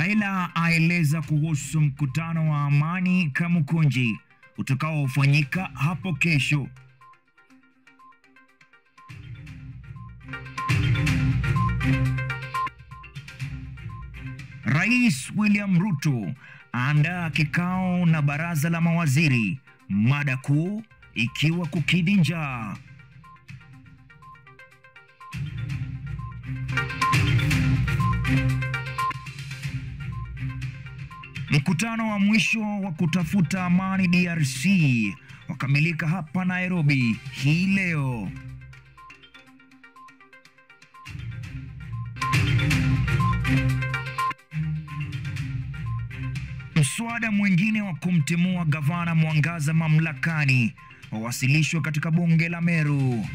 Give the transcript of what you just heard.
Raila aeleza kuhusu mkutano wa amani Kamukunji utakaofanyika hapo kesho. Rais William Ruto aandaa kikao na baraza la mawaziri, mada kuu ikiwa kukidhi njaa. Mkutano wa mwisho wa kutafuta amani DRC wakamilika hapa Nairobi hii leo. Mswada mwingine wa kumtimua gavana Mwangaza mamlakani wawasilishwa katika bunge la Meru.